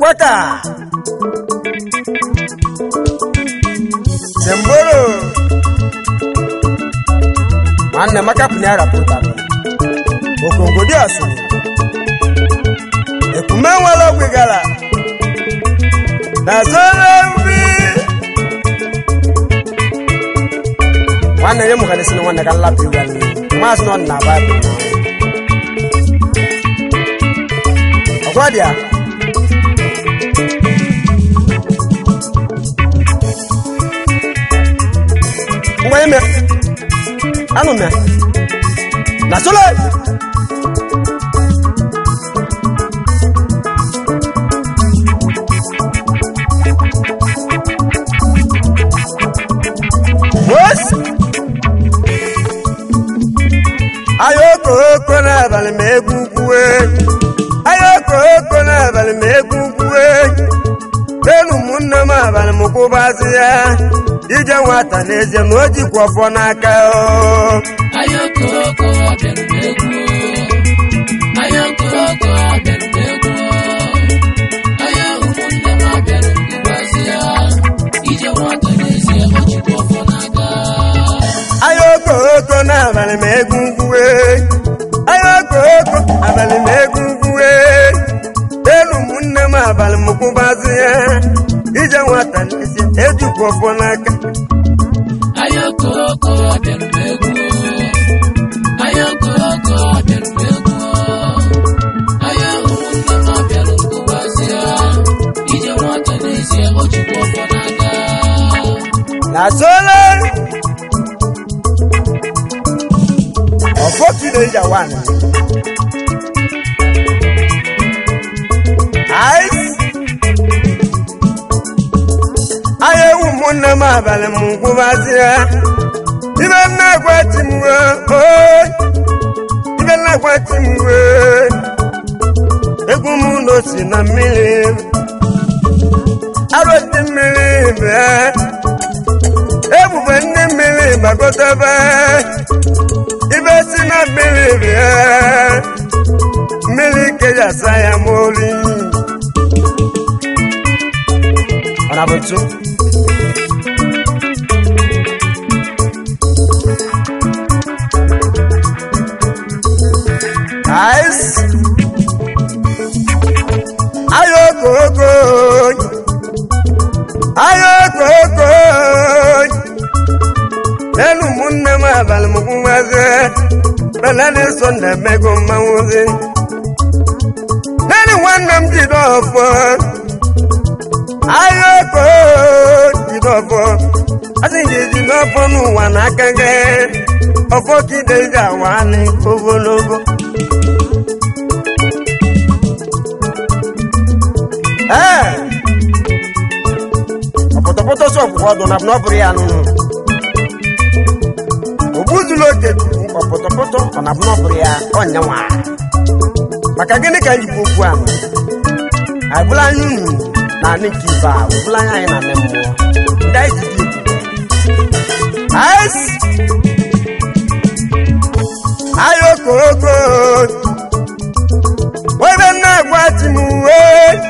gbaka semboro nwanne maka pụna arapụtara okongodi asụrụ ekume nwere ogwe gara na zoro nri nwanne nye mụgharịsị na nwanne ka nlapụ iwu anyị maazị nọ na baịbụl ọgwa dị ya ngwa ime anụ mẹ na sole wes ayoko oko n'abalị ma egwu kwue ayoko oko n'abalị ma egwu kwue elu ụmụnne m abalị m kwụbazi ya ije nwata n'ezie na o jikwa ọfọ n'aka o Ayọkọlọkọ bịara m egwu Ayọkọlọkọ bịara m egwu Aya ụmụnne m abịara m ịgbazi ya ije nwata n'ezie ọ jikwa ọfọ n'aka ayoko oko n'abalị ma egwu ngwuwe ayoko oko abalị ma egwu ngwuwe elu ụmụnne m abalị m kwụbazi ya ije nwata n'ezie ejikwa ọfọ n'aka Ayọkọlọkọ bịara m egwu Ayọkọlọkọ bịara m egwu Aya ụmụnne m abịara m ịgbazi ya ije nwata n'ezie ọ jikwa ọfọ n'aka na sole ọfọ kideja wan ice aya ewu ụmụnne m abalị m nkwụbazi ya ibe nna agwati m wee ibe nna agwati m wee egwu m ụlọ si na mmiri arụti mmiri bịa ebube ndị mmiri gbagotebe ibe si na mmiri bịa mmiri kejasa ya moli ọ na bụ ntu Ice. Ayokoko. Ayokoko. Elu ụmụnne m abalị m kwụwazi belani sọnde mego mmanwụzi nani nwanne m jide ọfọ ayoko jide ọfọ asị gị jide ọfọ n'ụwa n'aka gị ọfọ kide ji awali ogologo ee ọpụtọpụtọ sọ ọgwụgwọ ọdụ na ọ bụrụ ya nụnụ ogbuzulu oke ọpụtọpụtọ ọ na ọ bụrụ ya ọnyanwa maka gịnị ka njikwa okwu ahụ agbụla anyị unu na anị nke ibe a ọbụla anyị anyị na anị mmụọ ndị anyị ji dị egwu ais ayokoko ebe nna agwa chi m uwe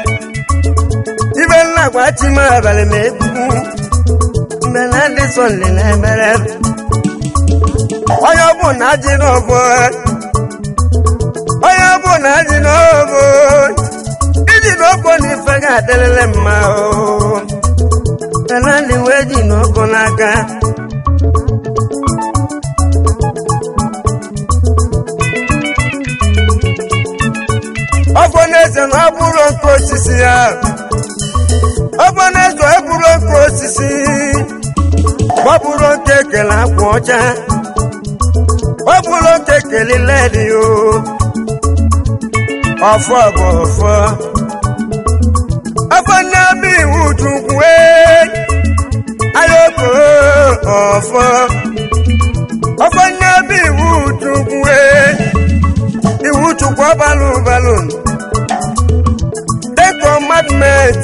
ibe nna agwa chi m abalị ma egwu mgbe na ndị sọ nlele mere onye ọbụ na ji n'ọbụ onye ọbụ na ji n'ọbụ iji n'ọbụ na ife ga-adịrịrị mma o mana ndị wee ji n'ọbụ n'aka ọbụ na-eze na ọ bụrụ nke osisi ya ọbụ na-eze ọ bụrụ nke osisi ọ bụrụ nke ekele akwa ọcha ọ bụrụ nke ekele ledi o ọfọ bụ ọfọ ọfọ na-abụ iwu chukwu ayoko ọfọ ọfọ na-abụ iwu chukwu iwu chukwu ọbalụ balụ ten commandment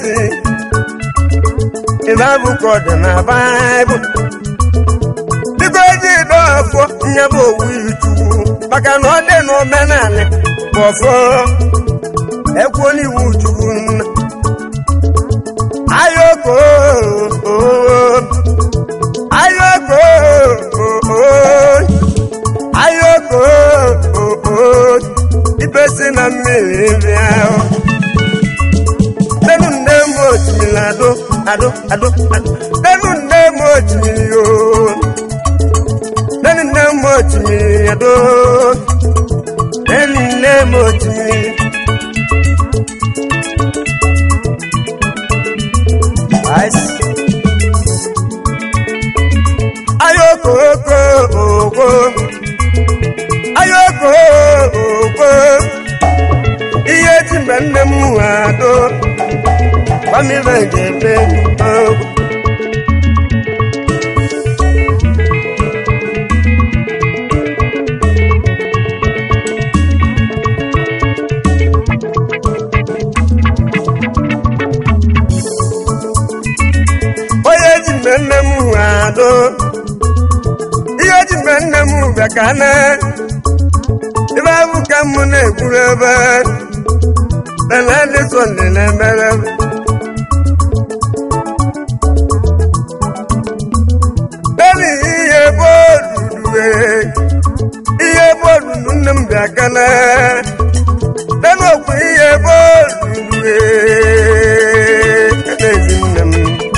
ibe abụkọ dị na baịbụl biko eji dị ọfọ nye bụ owu ichukwu maka na ọ dị n'omenala bụ ọfọ ekwuo n'iwu chukwu nna ado ado ado nenu nne m otimiri o nenu nne m otimiri ado nenu nne m otimiri Ice. ayoko oko oko ayoko oko ihe ji mgbe nne m ado gbamibe ga-eme ogo onye ji mgbe nne m ado ihe ji mgbe nne m bịa ka na ebe abụ ka m na-egburu ebe lele ndị sonde na-emere ebe ihe bọọlụ ihe bọọlụ nne m bịa ka na ebe okwu ihe bọọlụ ezi nne m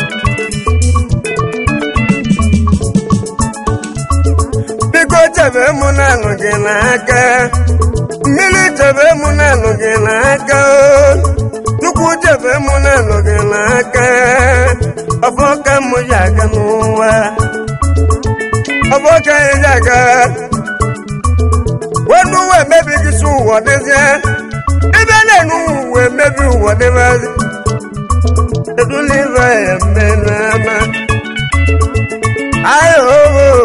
biko chebe mụ na-anụ gị n'aka mmiri chebe mụ na-anụ gị n'aka o. chukwu chebe mụ na-anụ gị n'aka ọfọ ka mụ ji aga n'ụwa ọfọ ka anyị ji aga wenu uwe emebighị si ụwa dịzie ebe na-enu uwe emebi ụwa dịbazi edulive ya mme n'ama ayo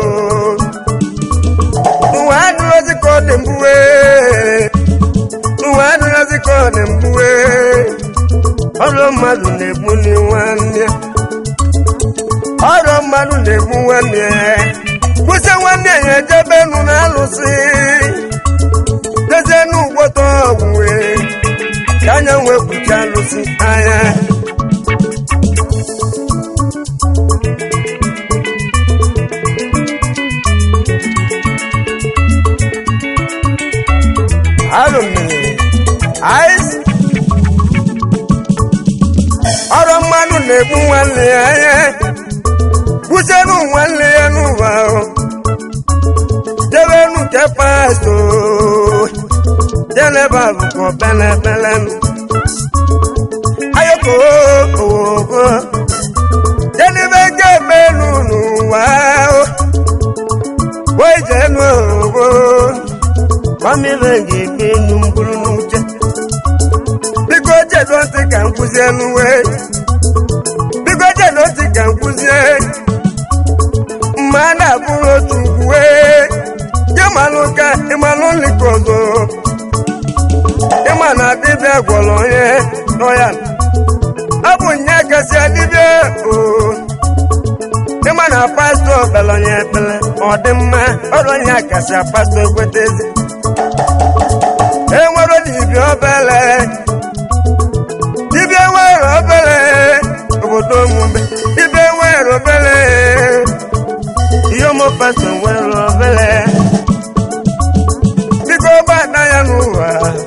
n'ụwa adịrọzi ka ọ dị mgbuwe n'ụwa adịrọzi ka ọ dị mgbuwe ọrụ mmadụ na-egbu ni nwanne ọrụ mmadụ na-egbu nwanne kwụsị nwanne ya ejebe nụ na alụsị dezie n'ụgbọtọ ọgwụwe ka anya nwee kpuchi alụsị anya Alo mmiri ice ọrụ mmanụ na-egbu nwanne ya anya kwụsịrị nwanne ya n'ụwa ahụ jebenu nke pasto jeneba bụkwa belepelenu ayoko owogo jedebe nke emenu n'ụwa ahụ wee jenu owogo gbamibe ga-ekpe enu mkpụrụ n'uche biko chedo ntị ka nkụzi enu wee biko chedo ntị ka nkụzie mma a na-abụrụ otu ugwu wee ịmalụ ka ịmalụ nlika ọzọ ịma na dibịa gwọrọ onye nọ ya ọ bụ nye kasị dibịa o ịma na pastọ kpere onye ekpere ọ dị mma ọrụ onye kasị pastọ ekwetezi enwere dibịa obere dibịa nwere obere obodo omume dibịa nwere obere ihe ụmụ pastọ nwere obere biko gbada ya n'ụwa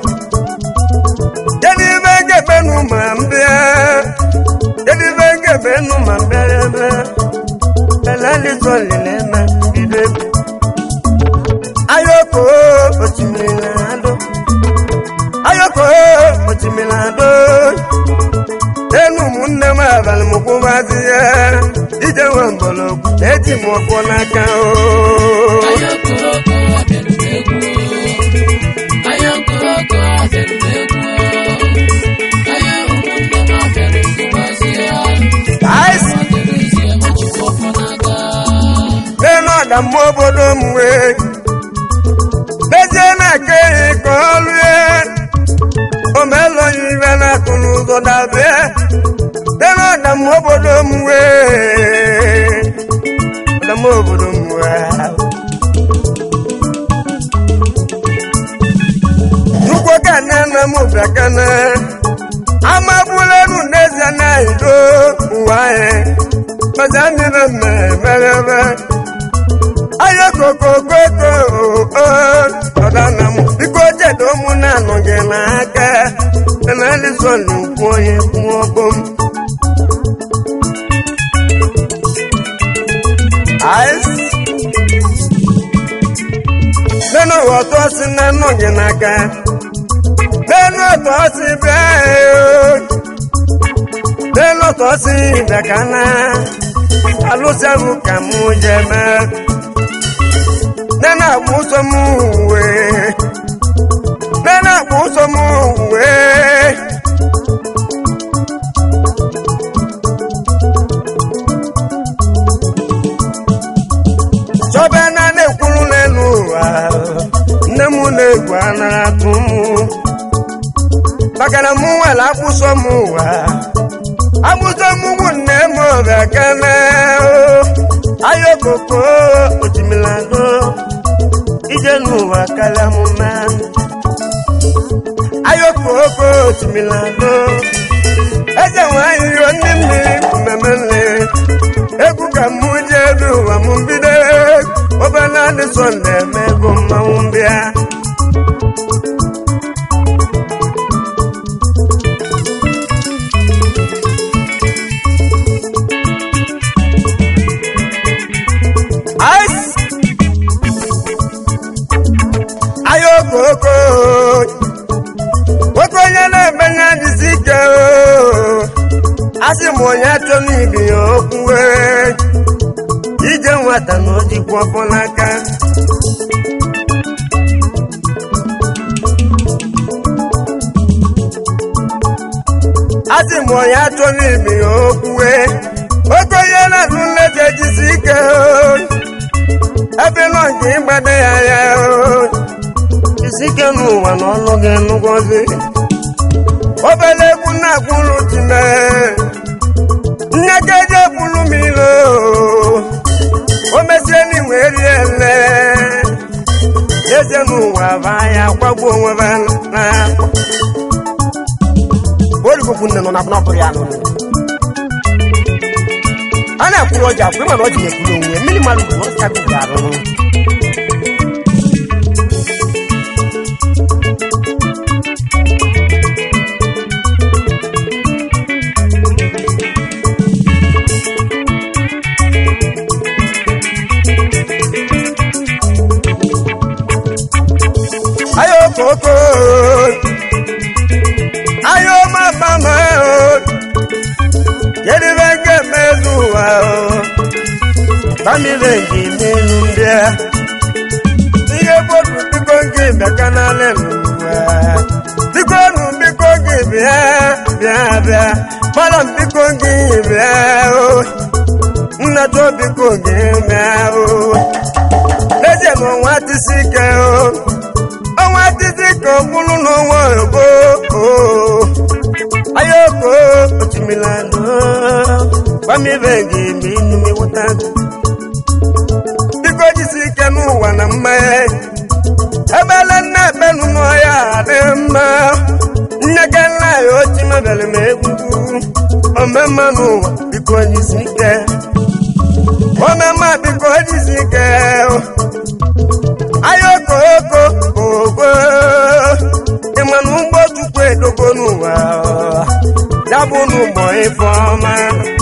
kedu ibe ga-ebenụ ma mbịa kedu ibe ga-ebenụ ma mbịa ebe elelizolileme bido egwu ayoko osimiri na-adọ ayoko osimiri na-adọ enu ụmụnne m abalị m kwụbazi ya ije nwe mgbọrọgwụ eji m ọkụ n'aka o Ayakoroko abịarute egwu Ayakoroko abịarute egwu Aya ụmụnne m abịara nkụbazi ya Ice. Ọ dịrị isi ebe Chukwu ọfọ n'aka n'elu ọdamma obodo m wee dezie na-eke ihe ka ọlụ ya omelọghị ibe na-atụ n'ụzọ dabịa n'elu ọdamma obodo m wee ọdamma obodo m wee Chukwu ka nne nna m bịa kana amagbulenu n'ezie na ido ụwa anyị mazi mmiri mmereme aya kokokoko ọdana m biko jedo mụ na-anọ gị n'aka na elizoli ukwu onye kwụ ọgbọ m Ice. nínú ọ̀tọ́ sí nínú yìí n'aka nínú ọ̀tọ́ sí bẹ́ẹ̀ nínú ọ̀tọ́ sí ìdàkánná alụsịahụ ka mụ jeme nene agba ụzọ m uwe nene agba ụzọ m uwe chọba na na-ekwuru n'elu ụwa nne m na-egwu anara atụ m maka na mụ nwere akwụsọ m ụwa agbụsọ m ugwu nne m ọbịa kene ayokoko otimilado ije n'ụwa karịa m mma ayokoko otimilado eze nwanyị iro ndị mmiri mmemme nle egwu ka mụ ji ebe ụwa m bido obere adị sọnde eme ego mmanwụ mbịa Ice. ayokoko nwoke onye na-eme ya dịzi ike oo. asị m onye achọ n'ibi ya okwu wee ije nwata na ojikwa ọfọ n'aka asị m onye achọ n'ibi ya okwu wee nwoke onye na-azụ nleta ejisi ike oo. ebe nọ nke ịgbade ya ya oo. isi ike n'ụwa na ọlụ gị nụgọzi obere egwu na-akwụrụ time nnekeje bụrụ m ilo o mesie n'inwe rie nle eze n'ụwa baa ya kwagbuo onwe ba na origokwu nne nọ na bụrụ ya nụnụ a na-akwụrụ ọja akwụ ịma na ọji na-ekwuru onwe mmiri mmadụ bụ ọsịsa gị ga-arụ ayo koko ayo mama yedi benge mezuwa bamile ngi minu mbia ihe bodu biko ngi bịaka n'aleluwa biko nu biko ngi bịa bịa bịa malam biko ngi bịa o nnato biko ngi bịa o n'ezie ma ọnwa tisi ike o ọnwa títí kan kúlú n'ọnwa ògbó ayoko otimilano gbami bẹ́ẹ̀gì mi inú mi wọ́tá biko jisi ike n'ụwa na mma ebele nna ebenu n'ọya dị mma nneke nna ya ochi mebere m egwu omemma n'ụwa biko jisi ike omemma biko jisi ike ayoko oko ogbo ịmanụ ụgbọ chukwu edogo n'ụwa ya bụ n'ụgbọ ife ọma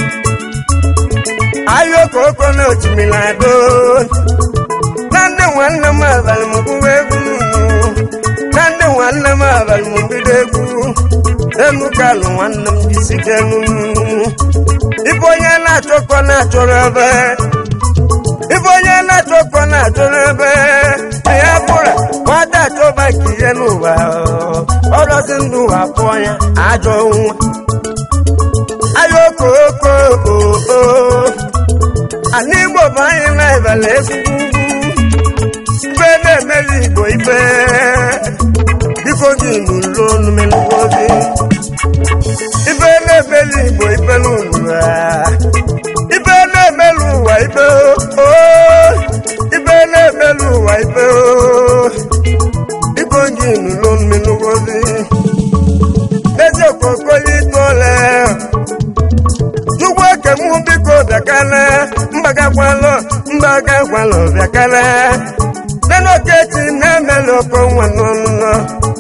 ayoko oko na otimilado na ndị nwanne m abalị m gwuwa egwu na ndị nwanne m abalị m bido egwu enu kalụ nwanne m jisike n'unu ibe onye na-achọkọ na-achọrọ ebe ibe onye na-achọkọ na-achọrọ ebe ya bụrụ nwata achọba ka ihe n'ụwa ọrọzi ndụ ụwa pụọ ya ajọ nwa ayoko oko oo ana igbo bụ anyị na-ebele ezigbo ugwu ibe na-emeli igbo ibe biko gị n'ụlọ onumelugozi ibe na-emeli igbo ibe n'ụlọ ibe na-emelu ụwa ibe oo ibe na-emelu ụwa ibe oo biko gị n'ụlọ onumelugozi n'ezi okokoli tole chukwu eke mụ biko bịakana mbagakwalụ mbagakwalụ bịakana nenoketi na-emelu oko nwa n'ọnụnọ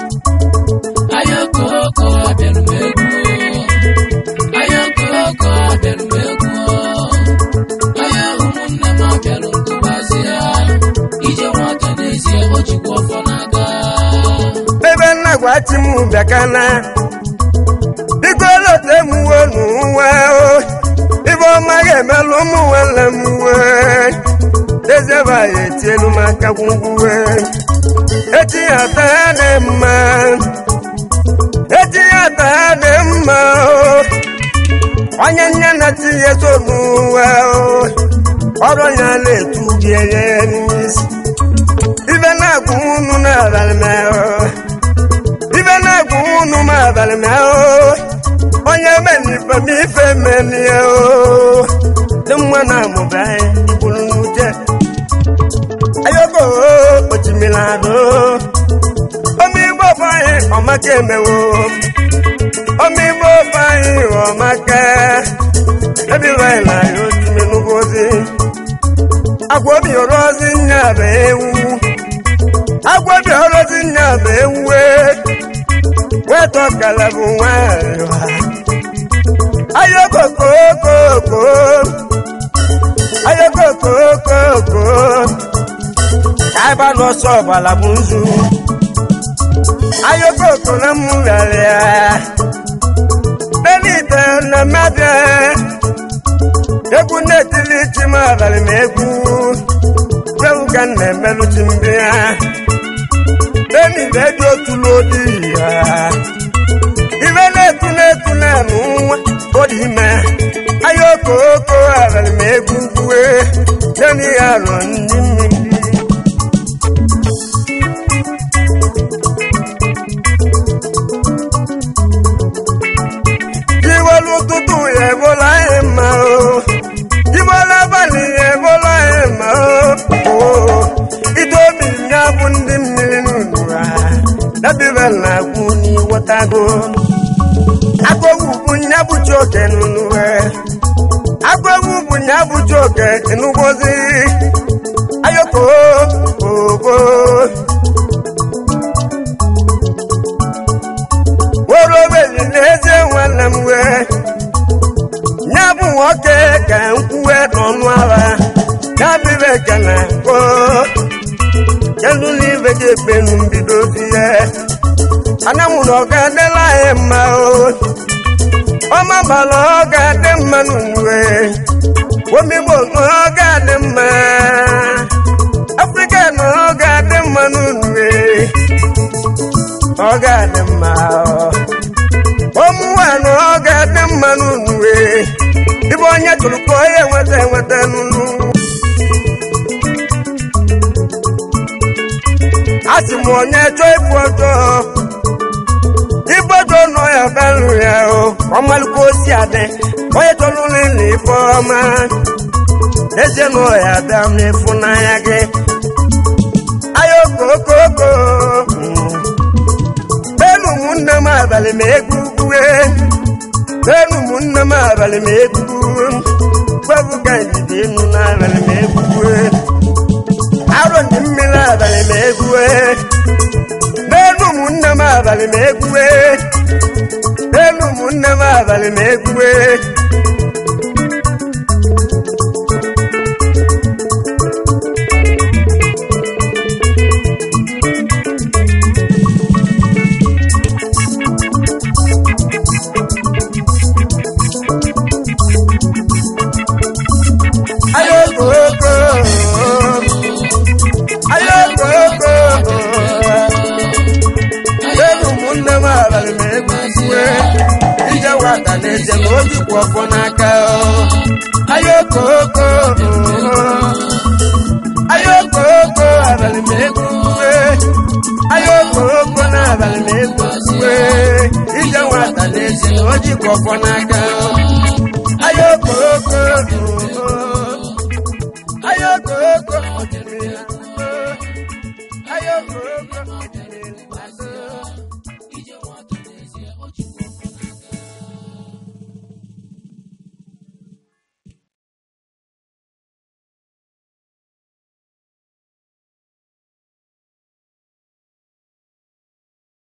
ayokoko abịara m egwu ayokoko abịara m egwu aya ụmụnne m abịara bịakana biko lote m uwe n'ụwa o ibe ọma ga-emelụ ụmụ nwanne m uwe dezeba ya etielu m aka gwugwuwe etinyata ya dị mma etinyata ya dị mma o onye nne na tinye so n'ụwa o ọrụ ya na-etu gị enye n'isi ibe na-agwụ unu n'abalị mehụ ibe na-agwụ unu m abalị mehụ onye menife m ife menie o dị nwa na-amụba anyị igburu n'uche ayoko ochimiri adụ omigbo bụ anyị ọmaka emewo omigbo bụ anyị ọmaka ebiwe na ya otime n'ugozi agwa obi ọrụ ozi nya bụ ewu agwa obi ọrụ ozi nya bụ ewu wetọ kala bụ nwanyị ayoko kokoko ayoko kokoko kaiba n'ọsọ ọbala bụ nzu ayoko na mụ rarịa benite na mmabịa egwu na-etili chi m abalị ma egwu egwu ka m na-emelụ chi ndị ya benite dị otu n'odi ya ibe na-etu na-etu na-anụ nwa odi ime ayoko oko abalị ma egwu kwue deni ya rụọ ndị mmiri iwelu ụtụtụ ya ebola anyị mma o ibola abalị ya ebola anyị mma o ide obi ya bụ ndị mmiri n'unu ha dabibe na-agwụ n'iwọtago agụgwu bụ nya bụchi oke n'unu ha agụgwu bụ nya bụchi oke n'ugwozi ayoko ogo were obeli n'ezie nwanne m wee ya bụ nwoke ka m kwuwe n'ọnụ agha ya bibe ekene ko kelu n'ibe gị ekpenu mbido di ya ana m na ọ ga-adịla anyị mma o ọma gbara ọ ga-adị mma n'uwe omigbo na ọ ga-adị mma afrịka na ọ ga-adị mma n'uwe ọ ga-adị mma ụmụnwa na ọ ga-adị mma n'uwe ibe onye tụrụ ka onye enweta enweta n'unu a sị m onye chọọ ịbụ ọjọọ ibodo nọ ya belụ ya o ọmalụkwa osi adị onye chọrọ n'ịlụ ife ọma ezie nọ ya bịa n'ịfụnanya gị aya okokoko benu ụmụnne m abalị ma egwu gwue benu ụmụnne m abalị ma egwu gwabu ka ndidi enu n'abalị ma egwu gwue arụ ndị mmiri abalị ma egwue n'elu ụmụnne m abalị ma egwue n'elu ụmụnne m abalị ma egwue ayokoko ayokoko n'elu ụmụnne m abalị ma egwue ije nwata na-eje na ojikwa ọfọ n'aka ayokoko ayokoko abalị ma egwue ayokoko na abalị ma egwue ije nwata na-eje na ojikwa ọfọ n'aka